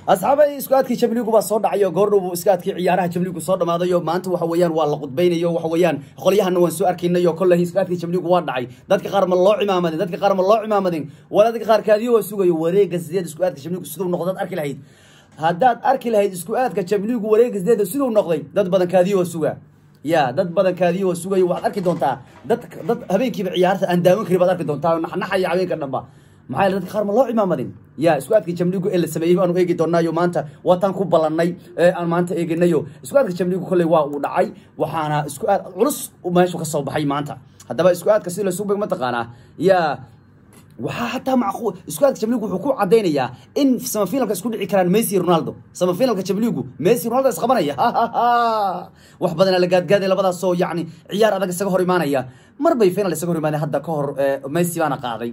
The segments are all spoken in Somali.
asxaabay isku aadkii jamligu baa soo dhacayo goordhow iska aadkii ciyaaraha jamligu soo dhamaadayo maanta waxa weeyaan waa la qudbaynayo waxa weeyaan qolyahana waan soo arkaynayo kolley isku aadkii jamligu waa dhacay dadka qaar ma loo cimaamadin dadka qaar ma loo cimaamadin wala dadka qaar kaadiyo waa sugayo wareega sideed isku aadka jamligu siduu noqdaad arki lahayd haddaad arki lahayd isku aadka jamligu wareega sideeda siduu noqday dad badan kaadiyo waa sugaa ya dad badan kaadiyo waa sugayo waxaad arki doontaa dad dad habeenkiiba ciyaarta aan daawan karin baad arki doontaa naxnaxaya habeenka dhanba maxaa yeele dadka qaar ma loo cimaamadin ya isku aadka jamligu ee la sameeyey baanu eegi doonaayo maanta waataan ku ballanay ee aan maanta eeginayo isku aadka jamligu kolley waa uu dhacay waxaana isku aad culus meeshu ka soo baxay maanta haddaba isku aadka si laysugu beg mataqaanaa ya waxaa hataa macquul isku aadka jamligu wuxuu ku cadaynayaa in samafinalka isku dhici karaan messi ronaldo samafinalka jamligu messi ronaldo isqabanaya wax badanaa la gaadgaaday labadaasoo yacni ciyaar adag isaga hor imaanaya mar bay final isaga hor imaadeen hadda ka hor messi baana qaaday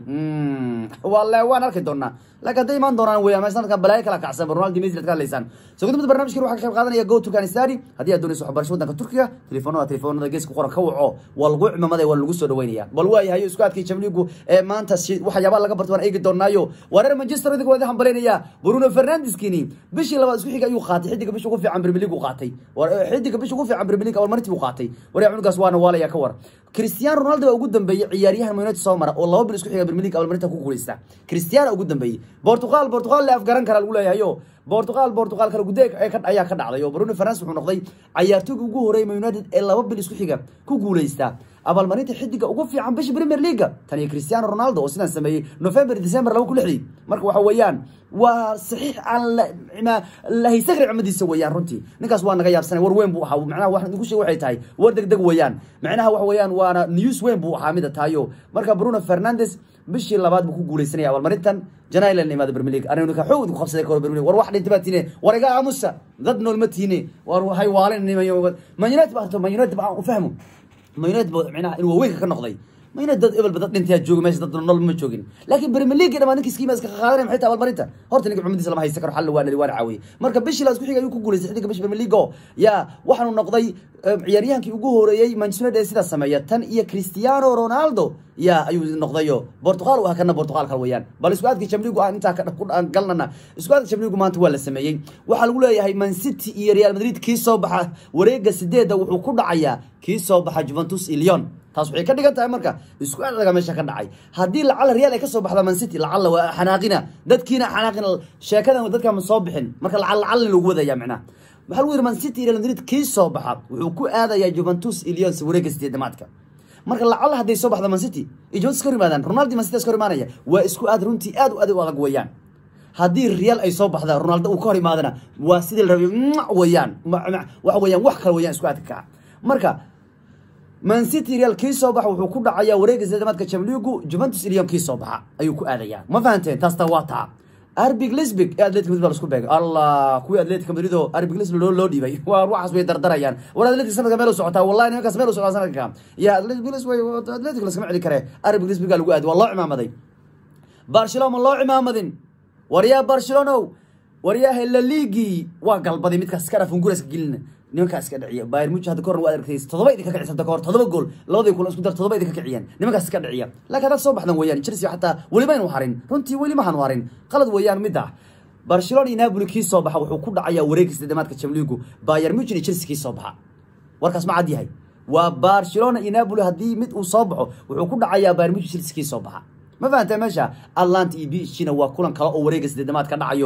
wale waan arki doonaa laakiin hadday imaan doonaan weeyaan sanadkan balaayo kala kacsan ronaldo messi ad ka hadlaysaan soo gudubada barnaamijkan waxaa ka qayb qaadanaya go turkan stari haddii aad doonayso waxbarasho waddanka turkiga telefoonada telefoonada geeska qoran ka waco waa lagu cimamada waa lagu soo dhaweynaya bal waayahayo isku aadkii jamligu ee maanta waxyaabaa laga barto waan eegi doonaayo waa reer manchester idinka waa idin hambalinaya bruno fernandeskiini bishii labaad isku xiga ayuu qaatay xidiga bisha ugu fiican premier league uu qaatay xidiga bisha ugu fiican premier league abaalmarintii uu qaatay waryaa cunugaas waana waalaya ka war cristiano ronaldo baa ugu dambeeyey ciyaaryahan man united soo mara oo laba bil isku xiga premier league abaalmarinta ku guuleysta cristiano ugu dambeeyey portugal portugal le afgaran kara lagu leeyahayo portugal portugal kala gude ayaa ka dhacday oo bruno fernandes wuxuu noqday cayaartooyga ugu horeeyay man united ee laba bil isku xiga ku guuleysta abaalmarinta xidiga ugu fiican bisha premier leaga tan iyo cristiano ronaldo oo sidaan sameeyey november december laba ku lixdii marka waxa weeyaan waa saxiix aan la haysan karin cimadiisa weeyaan runtii ninkaas waa naga yaabsanay war weyn buu ahaa macnaha waxaan igu sheeg waxay tahay war deg deg weeyaan macnaha waxa weeyaan waana news weyn buu ahaa mida tahayo marka bruno fernandes bishii labaad buu ku guuleysanaya abaalmarintan janailan imaada premier league aniga ninka xoog ku qabsaday karo premier league war wax dhintay baa tiine war iga aamusa dad nool ma tiine war hay waalin man united baa man united baa u fahmo man united baa macnaha inuu waaweynka ka noqday mayna dad ebelba dad dhintaa jooga meesha dad nool ma joogin laakiin premier league dhamaan ninka skiima iska qaadanaya maxay tahay abaalmarinta horta ninka cumadiisa lama haysta karo xal waa nadi waana caawiyey marka bishii laas ku xigay ayuu ku guuleystay xidiga bisha premier league oo yaa waxaanu noqday ciyaaryahankii ugu horeeyey manchester united ee sidaa sameeya tan iyo cristiano ronaldo yaa ayuu noqdayo portugal u ah kana portugal kal weeyaan bal isku aadkii jamligu aan intaa ku galnana isku aadka jamligu maanta waa la sameeyey waxaa lagu leeyahay man city iyo real madrid kii soo baxa wareega sideedda wuxuu ku dhacayaa kii soo baxa juventus iyo leon taas waxay ka dhigan tahay marka isku adaga meesha ka dhacay haddii lacala real ay ka soo baxda man city lacala waa xanaaqina dadkiina xanaaqina sheekadan dadka ma soo bixin marka lacal lacalna lagu wadaya macnaha waxaa lagu yidhi man city real madrid kii soo baxa wuxuu ku aadayaa juventus iyo leon wareega sideedamaadka marka lacala hadday soo baxda man city iyo juventus ka hor yimaadaan ronaldo man city iska hor imaanaya waa isku aad runtii aad u aad u adag weeyaan haddii real ay soo baxda ronaldo uu ka hor imaadana waa sidii la rabay weeyaan waxa weeyaan wax kale weeyaan isku aadka kaca marka man city real kii soo baxa wuxuu ku dhacayaa wareega sideedamaadka jamligu juventus ilion kii soo baxa ayuu ku aadayaa ma fahanteen taasta waa taa arbig lisbig ee atletic madrid baa lasku beegay allah kuwii atletica madrid oo arbig lisbig loo loo dhiibay waa waxaas way dardarayaan war atletic sanadka meel u socotaa wallahi nimankaas meel u socotaa sanadka ya atletic lisbig atletic laskama celi kare arbig lisbig baa lagu aaday waa loo cimaamaday barcelona ma loo cimaamadin waryaa barcelonow waryaa la liigii waa galbaday midkaas iska dhafun guraska gelina nimankaas iska dhiciya bayern munich hadda kahor waa aragtay todoba idinka kicisa hadda kahor todoba gool labadii kulan isku dar todoba idinka kiciyeen nimankaas iska dhiciya laakiin haddaad soo baxdan weeyaan chelsea xataa weliba inu harin runtii weli ma hanu harin qalad weeyaan mid ah barcelona iyo napoli kii soo baxa wuxuu ku dhacayaa wareegga sideedamaadka jamligu bayern munich iyo chelsea kii soo baxa warkaas ma cad yahay waa barcelona iyo napoli haddii mid uu soo baxo wuxuu ku dhacayaa bayern munich chelsea kii soo baxa ma fahantaa meesha atlanta iyo bishina waa kulan kale oo wareega sideedamaad ka dhacayo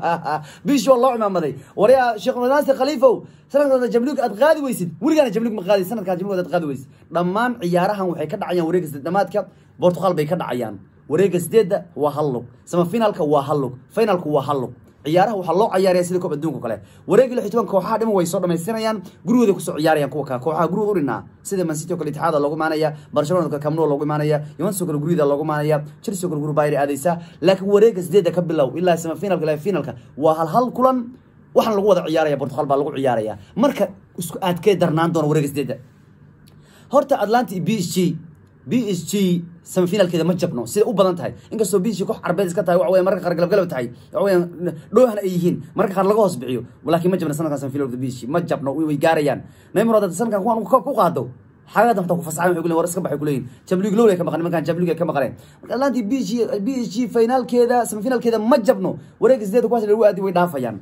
bishi waa loo cimaamaday waryaa sheekh naasir khaliifow sanadkaada jamliig aad qaadi weysid weligaana jamliig ma qaadi sanadkaa jamliig aad qaadi weysid dhammaan ciyaarahan waxay ka dhacayaan wareega sideedamaadka portugal bay ka dhacayaan wareega sideedda waa hal lug samafinaalka waa hal lug finalku waa hal lug ciyaaraha waxaa loo ciyaaraya sida koob adduunka kale wareegi lix toban kooxaha dhiman way soo dhamaystiranayaan gurigooda kusoo ciyaarayaan kuwa kale kooxaha gurigooda u dhinaa sida man city oo kale itixaada loogu imaanaya barcelona kale camno loogu imaanaya juventus oo kale gurigooda loogu imaanaya chelsea oo kale guri bayr aadaysa laakiin wareega sideedda ka bilow ilaa semifinalka ilaa finalka waa hal hal kulan waxaan lagu wada ciyaaraya portugal baa lagu ciyaaraya marka isku aadkee darnaan doona wareega sideedda horta atlanta iyo b s g b s g semifinalkeeda ma jabno sida u badan tahay inkastoo b s g koox carbeed iska tahay waxa weya marka qaar galabgalab tahay waxa weya dhoohna ay yihiin marka qaar laga hoos bixiyo laakiin ma jabna sanadkan semifinalka b s g ma jabno way gaarayaan neymar hadda sanadkan kuwan ku qaado xagadan xataa ku fasaxan waxay ku leeyihin war iska baxay ku leeyihin jamlig lowl ay ka maqan nimankan jamlig ay ka maqaneen marka atlanti b g b g finaalkeeda semifinaalkeeda ma jabno wareega sideeda kuwaas lagu aadi way dhaafayaan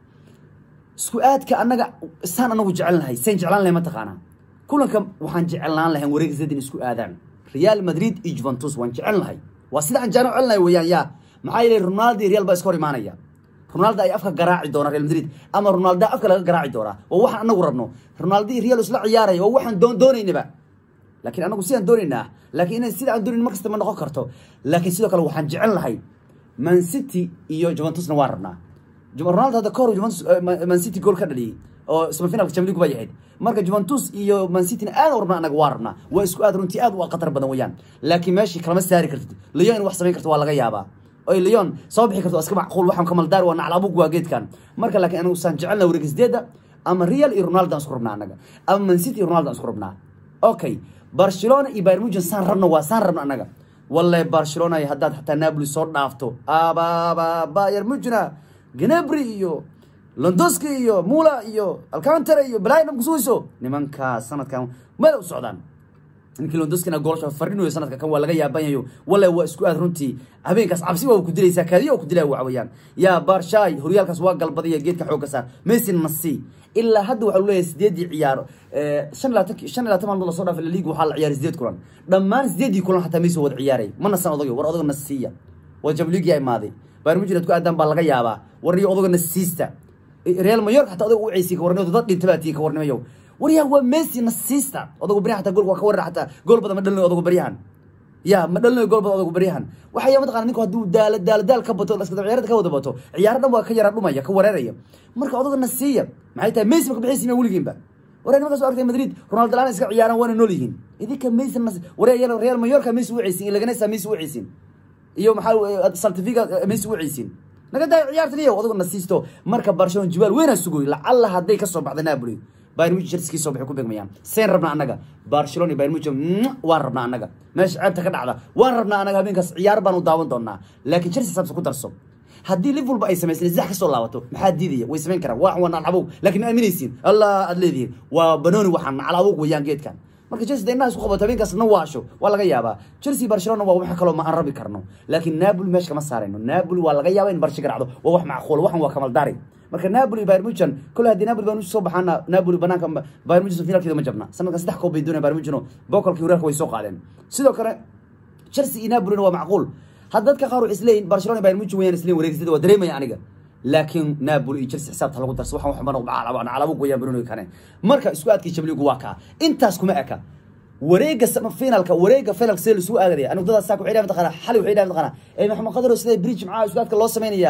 isku aadka annaga saan anagu jecelnahay sayn jeclaan lahay mataqaanaa kulanka waxaan jecelnaan lahayn wareega sideed in isku aadaan real madrid iyo juventus waan jecelnahay waa sida aan jaano celinay weeyaan yaa maxaa yeelay ronaldo iyo real baa iska hor imaanaya ronaldo ay afka garaaci doona real madrid ama ronaldo afka laga garaaci doonaa waa waxaan anagu rabno ronaldo iyo real isla ciyaaraya waa waxaan doon doonaynaba laakiin anagu sidaan doonaynaa laakiin inay sida aan doonayn mar kasta ma noqon karto laakiin sidoo kale waxaan jecel lahay man city iyo juventusna waan rabnaa ronaldo hadda kahor juventus man city gool ka dhaliyey oo semifinalka champions league bay ahayd marka juventus iyo man city aad u rabnaa anaga waa rabnaa waa isku aad runtii aad u khatar badan weeyaan laakiin meeshii kalama saari kartid leon in wax samayn karto waa laga yaabaa oy leon soo bixi karto iska macquul waxaan kamaldaari waa naclabug waa geedkan marka laakiin anagu saan jecelna wareeg sideeda ama real iyo ronaldo aan isku rabnaa anaga ama man city iyo ronaldo aan isku rabnaa okay barcelona iyo bayern munchen saan rabno waa saan rabno anaga wallahi barcelona haddaad xataa napoli soo dhaafto ababa bayern munchena gnabry iyo londoski iyo mula iyo alcantara iyo balaayo dhan kusugayso nimankaa sanadkan meel u socdaan ninkii londoskina goolasha farinayo sanadka kan waa laga yaabanyayo wallahi waa isku aad runtii habeenkaas cabsi waa ku dilaysaa kaadiya oo ku dilaya waxa weeyaan yaa barshaay horyaalkaas waa galbadaya geedka xoogga saar messi nasi ilaa hadda waxaa leeyahay sideedii ciyaaro shan labaatan shan iyo labaatan maalmood lasoo dhaafay laliga waxaa la ciyaaray sideed kulan dhammaan sideedii kulan xataa messi wada ciyaaray ma nasan odago war odaga nasiiya waa jamligia imaaday bayern munchen aad ku aadaan baa laga yaabaa warniyo odaga nasiista real mayork xataa odaga u ceysiy kawarniyo dad dhinta baa tihiin kawarnimayo waryahan waa messi nasiista odagu baryahan xataa goolka waa ka warar xataa gool badan ma dhalinayo odagu baryahan ya ma dhalinayo gool badan odagu baryahan waxaya mataqana ninku hadduu daala daala daal ka bato iska ciyaarada ka wada bato ciyaaro dhan waa ka yara dhumaya ka wareeraya marka odaga nasiiya maxay tahay messi ma ka bixaysiina weligiinba waree nimankaas oo argtay madrid ronaldo laan iska ciyaaraan waana nool yihiin idinka messi nas waree real mayorka messi u ceysin laganesa messi u ceysin iyo maxaa saltifiga messi u ceysin naga daayo ciyaartan iyo odagu nasiisto marka barcelona jibaal weynaa sugoy lacalla hadday ka soo baxda napoli bayern munchen cherskii soo baxay ku begmayaan seen rabnaa annaga barcelona iyo bayern munchen waan rabnaa annaga meesha ceebta ka dhacda waan rabnaa annaga habeenkaas ciyaar baan u daawan doonaa laakiin chelsea sabse ku darso haddii liverpool ay samaysay zax ka soo laabato maxaa diidaya way samayn karaan waa waa naclabow laakiin ma aaminaysiin allah aad leedihiin waa banooni waxaan naclabow weeyaan geedkan marka chelsea daynaha isku qabato habeenkaas na waasho waa laga yaabaa chelsea barcelona waa wax kaloo ma aan rabi karno laakiin napoli meesha kama saarayno napoli waa laga yaaba in barsha garacdo waa wax macquul waxan waa kamaldaari marka napoli bayern munchen kole haddii napoli baan soo baxaana napoli banaanka bayern munchen finalkeeda ma jabna sanadkan saddex koob bay doonaya bayern munchen bokolkii horyaalka way soo qaadeen sidoo kale chelsea iyo napolina waa macquul had dadka qaar waxay isleeyihin barcelona bayern munchen wayaan isleeyihin wareegsada waa dareemaya aniga laakiin napoli iyo chelsea xisaabta lagu darso waxaan waxba noqdo calabo goyaan barooni kane marka isku aadkii jabligu waa kaa intaas kuma eka wareega finalka wareega finalka sida laisugu aadaya anigu dadaas saa ku xidhaa mataqana xali waxay dhahay mataqana ee maxamed qadaro sida bridge maxaa isku aadka loo sameynaya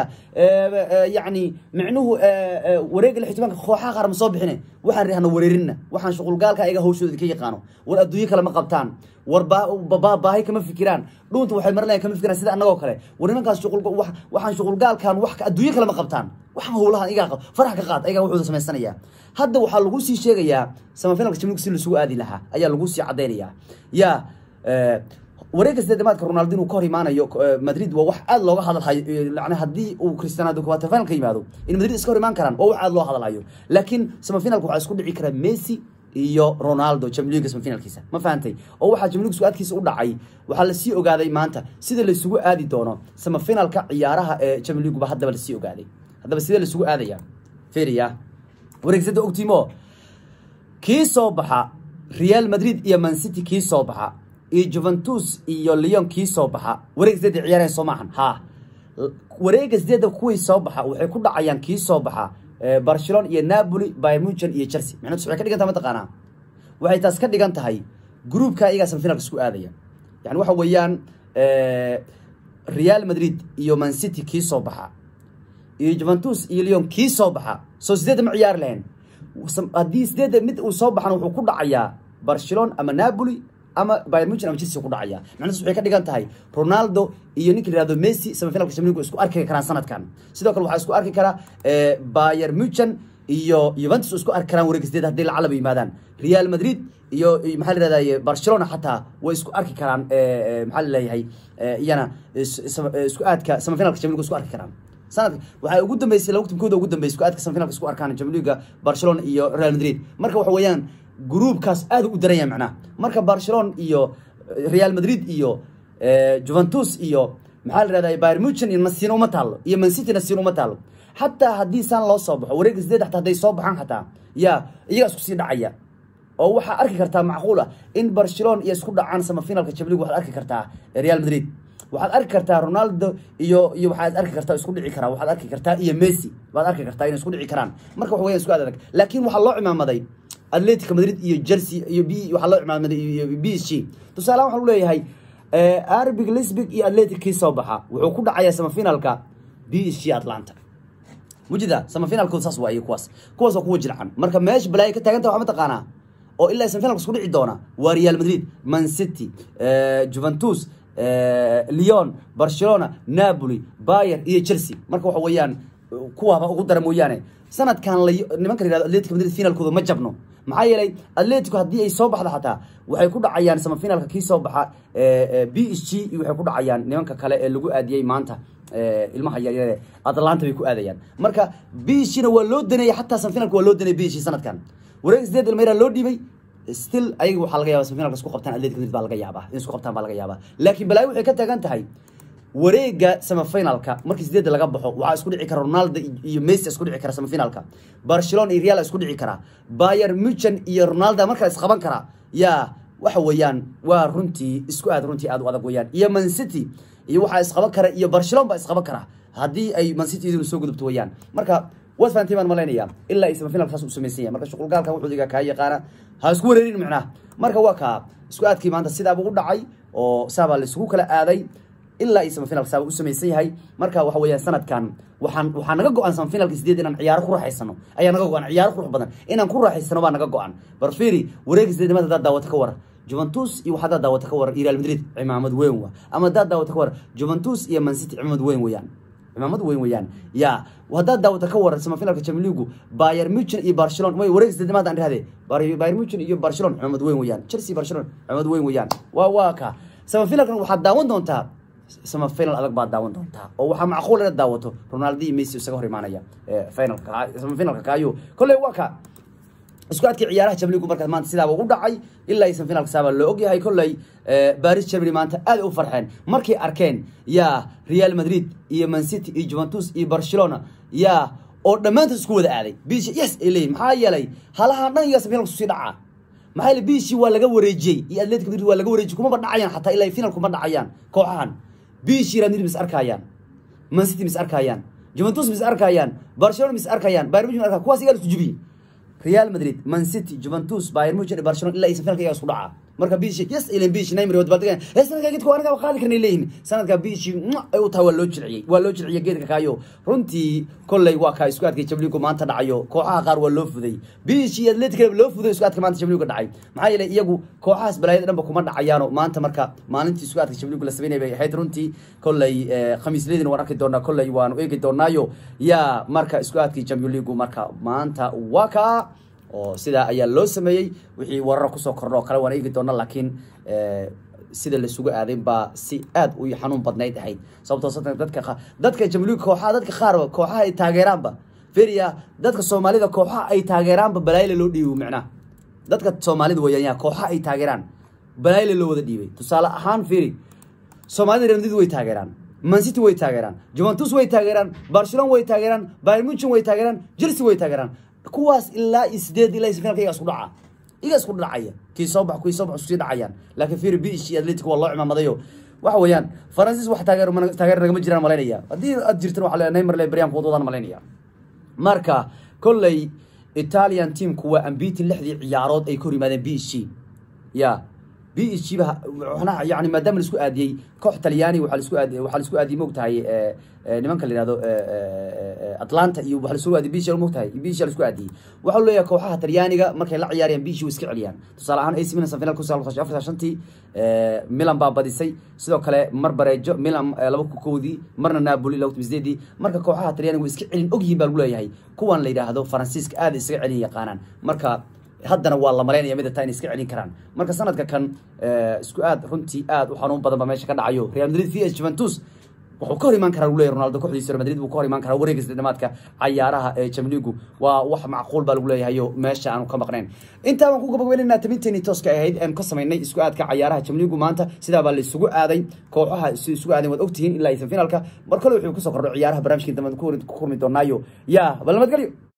yacni micnuhu wareega lixtimaanka kooxaha qaar ma soo bixine waxaan rihana wareerinna waxaan shuqulgaalka ayaga hawshooda ka yaqaano war adduunyo kale ma qabtaan war baahi kama fikiraan dhuunta waxay marinayan kama fikiraan sida annagoo kale war nimankaas shuqul waxaan shuqulgaalkan wax adduunyo kale ma qabtaan waxaan howlahan igaa farax ka qaad ayagaa wuxuuda samaysanaya hadda waxaa lagu sii sheegayaa samafinalka jamligu si lasugu aadi lahaa ayaa lagu sii caddaynaya yaa wareegga sideedamaadka ronaldo inuu ka hor imaanayo madrid waa wax aad looga hadalhayo yani haddii uu cristiano quarter final ka yimaado in madrid iska hor imaan karaan waa wax aad loo hadalhayo laakiin samafinalka waxaa isku dhici kara messi iyo ronaldo jamliga samafinalkiisa ma fahantay oo waxaa jamligu su-aadkiisa u dhacay waxaa lasii ogaaday maanta sida laysugu aadi doono samafinalka ciyaaraha ee jamliguba haddaba lasii ogaaday haddaba sidee laisugu aadaya feriya wareegsada ogtiimo kii soo baxa real madrid iyo man city kii soo baxa iyo juventus iyo leon kii soo baxa wareeg sideeda ciyaareen soo maahan ha wareega sideeda kuwii soo baxa waxay ku dhacayaan kii soo baxa barcelona iyo napoli bayern munchen iyo chelsea micnaheedu waxay ka dhigan tahay mataqaanaa waxay taas ka dhigan tahay groupka iyagaa semifinalka isku aadaya yani waxa weeyaan real madrid iyo man city kii soo baxa iyo juventus iyo leon kii soo baxa soo sideedda ma ciyaari lahayn haddii sideedda mid uu soo baxana wuxuu ku dhacayaa barcelona ama napoli ama bayern munchen ama chelsea ku dhacaya macnaheedu waxay ka dhigan tahay ronaldo iyo ninka la yihahdo messi semifinalka champions league isku arki karaan sanadkan sidoo kale waxaa isku arki kara bayern munchen iyo juventus isku arki karaan wareeg sideed haddii lacalaba yimaadaan real madrid iyo maxaa la yihahdaye barcelona xataa way isku arki karaan maxaa la leeyahay iyana isku aadka semifinalka champions league isku arki karaan sanadka waxaa ugu dambeysay laba timkooda ugu dambeysay isku aadka semifinalka isku arkaan champions league barcelona iyo real madrid marka waxa weeyaan gruubkaas aad u daranya macnaha marka barcelona iyo real madrid iyo juventus iyo maxaa la ihahda bayr muchen iyo nasiina uma taalo iyo mancity nasiina uma taalo xataa haddii saan loo soo baxo wareega sideed xataa hadday soo baxaan xataa ya iyagaa isku sii dhacaya oo waxaa arki kartaa macquul ah in barcelona iyo isku dhacaan samafinalka jabligu waxaad arki kartaa real madrid waxaad arki kartaa ronaldo iyo iyo waxaad arki kartaa isku dhici karaa waxaad arki kartaa iyo messi waad arki kartaa inay isku dhici karaan marka waxa weyan isku aad adag laakiin waxaa loo cimaamaday atletico madrid iyo chelsea iyo b waxaa loo cimaamaday iyo b s g tusaalehaan waxaan leeyahay arbig lisbig iyo atletic kii soo baxa wuxuu ku dhacayaa samafinalka b s g atlanta mujida samafinalkooda saas waa iyo kuwaas kuwaas waa kuwa jircan marka meesha balaayo ka taaganta waxa mataqaanaa oo ilaa samafinalka isku dhici doona waa real madrid man city juventus leon barcelona napoli bayer iyo chelsea marka waxa weeyaan kuwaaba ugu dara mooyaane sanadkan la nimanka la yihahdo atletico madrid finalkooda ma jabno maxaa yeelay atletico haddii ay soo baxdo xataa waxay ku dhacayaan samafinalka kii soo baxa b s g iyo waxay ku dhacayaan nimanka kale ee lagu aadiyey maanta ilmaha yaryare atlanta bay ku aadayaan marka b s g na waa loo daneeyay xataa samafinalka waa loo daneeyay b s g sanadkan wareeg sideed ilmayra loo dhiibay still ayaga waxaa laga yaba samafinalka isku qabtaan atletico madrid baa laga yaabaa in isku qabtaan baa laga yaabaa laakiin balaayo waxay ka taagan tahay wareega samafinalka markii sideedda laga baxo waxaa isku dhici kara ronaldo iyo messi isku dhici kara samafinalka barcelona iyo real isku dhici kara bayer muchen iyo ronaldo markale isqaban kara yaa waxa weeyaan waa runtii isku aad runtii aad u adag weeyaan iyo man city iyo waxaa isqaban kara iyo barcelona baa isqaban kara haddii ay man city idinu soo gudubto weeyaan marka waad fahantii baan malaynaya ilaa ay samafinalka saas u samaysan yahay marka shuqulgaalka wuxuu iga kaa yaqaana ha isku wareerin macnaha marka waa kaa isku aadkii maanta sidaaba u dhacay oo saabaa la isugu kala aaday ilaa iyo samafinalka saaba u samaysan yahay marka waxa weeyaan sanadkan waxaan waxaa naga go-an samafinalka sideed inaan ciyaaro ku raaxaysano ayaa naga go-an ciyaaro qurux badan inaan ku raaxaysano baa naga go-an barfiri wareega sideednimada haddaad daawato ka war juventus iyo waxaad daawata ka war iyo real madrid cimaamad weyn wa ama haddaad daawata ka war juventus iyo man city cimaamad weyn weeyaan cimaamad weyn weeyaan ya haddaad daawata ka waran samafinalka champions league bayer muchen iyo barcelona way wareeg sideednimaad aan dhahde bayer muchen iyo barcelona cimaamad weyn weeyaan chelsea barcelona cimaamad weyn weeyaan waa waa ka samafinalkan waxaad daawan doontaa samafinal adag baad daawan doontaa oo waxaa macquul inaad daawato ronaldo iyo messi isaga hor imaanaya finalka samafinalka kaayo kolley waa ka isku adkii ciyaaraha jamligu markaas maanta sidaaba u dhacay ilaa iyo samafinalka saabaa loo ogyahay kolley baris germany maanta aad u farxeen markay arkeen yaa real madrid iyo man city iyo juventus iyo barcelona yaa oo dhammaantood isku wada aaday bishi yes ay leeyihin maxaa yeelay halahaan dhan iyaa samafinalka kusii dhacaa maxaa yeelay bishi waa laga wareejiyey iyo atletico madrid waa laga wareejiyey kumaba dhacayaan xataa ilaa finalku ma dhacayaan kooxahan bishi real madrid mis arkayaan man city mis arkayaan juventus mis arkayaan barcelona mis arkayaan bayern munich mis arkayaan kuwaas iyaa la isku jibiyey real madrid man city juventus bayern munich barcelona ilaa iyo samafinalka iyaa isku dhacaa marka bishi yes ilan bishi neymar wad baldegan ee sanadka geedka aniga qaadi karnay leeyihin sanadka bishi ay u tahay waa loo jilciyey waa loo jilciyey geedka kaayo runtii kolley waa kaa isku adkay jabligu maanta dhacayo kooxaha qaar waa loo fuday bishi atletic loo fuday isku adka maanta jabligu dhacay maxaa yeelay iyagu kooxahaas balaayada dhanba kuma dhacayaano maanta marka maalintii isku adka jabligu la sameynay bay ahayd runtii kolley khamiisleedina waan arki doonaa kolley waanu eegi doonaayo yaa marka isku adkii champion leagu marka maanta waa kaa oo sidaa ayaa loo sameeyey wixii warar kusoo kordho oo kale waan eegi doona laakiin sida lasugu aaday baa si aad u xanuun badnayd ahayd sababtoo satan dadka dadka jamhuuriga kooxaha dadka qaar kooxaha ay taageeraanba feriya dadka soomaalida kooxaha ay taageeraanba balaayla loo dhiibo macnaha dadka soomaalida weeyaan yaa kooxaha ay taageeraan balaayla loo wada dhiibay tusaale ahaan feri soomaalida real madrid way taageeraan man city way taageeraan juventus way taageeraan barcelona way taageeraan bayern munchen way taageeraan chelsea way taageeraan kuwaas ilaa iyo sideed ilaa iyo sfinalka iyaga isku dhaca iyaga isku dhacaya kii soo bax kuwii soo bax iskusii dhacayaan laakiin firi bish iyo atletico waa loo cimaamadayo waxa weeyaan faransiis wax taageer taageer nagama jiraan malaynaya haddii aad jirtan waxa le neymar le baryaanku wadwadaan malaynaya marka kolley italian teamku waa ambitin lixdii ciyaarood ay ka hor yimaadeen b c ya b s g ba yani maadaama laisku aadiyey koox talyaani waa lasku aad waxaa laisku aadiyey mogtahay nimanka la yihahdo atlanta iyo waa lasku aadiyey bish mogtahay bish laisku aadiyey waxaa leeyahay kooxaha talyaaniga markay la ciyaarayaan bish way iska celiyaan tusaale ahaan ac milan sanfinal kun sagaal afar shantii milan baa badisay sidoo kale mar bareejo milan laba koodii marna napoli laba sideedii marka kooxaha talyaaniga way iska celin ogyihiin baa lagu leeyahay kuwan la yidhaahdo faransiiska aad isaga celin yaqaanaan marka haddana waa la malaynaya mida taa inay iska celin karaan marka sanadka kan isku aad runtii aad u xanuun badan ba meesha ka dhacayo real madrid v s juventus wuxuu ka hor imaan karaa leeyahay ronaldo kooxdiisa real madrid buu ka hor imaan karaa wareegga dhamaadka cayaaraha ee jamligu waa wax macquul baa lagu leeyahay oo meesha aanu ka maqnayn intaa baan ku gabagabeynayna tabinteeni tooska ahayd eanu ka samaynay isku aadka cayaaraha jamligu maanta sidaa baa la isugu aaday kooxaha isugu aaday waad ogtihiin ilaa iyo finalka mar kale wuxuu kusoo kordho ciyaaraha barnaamijkii dambe ku kurmi doonaayo yaa bal nabadgelyo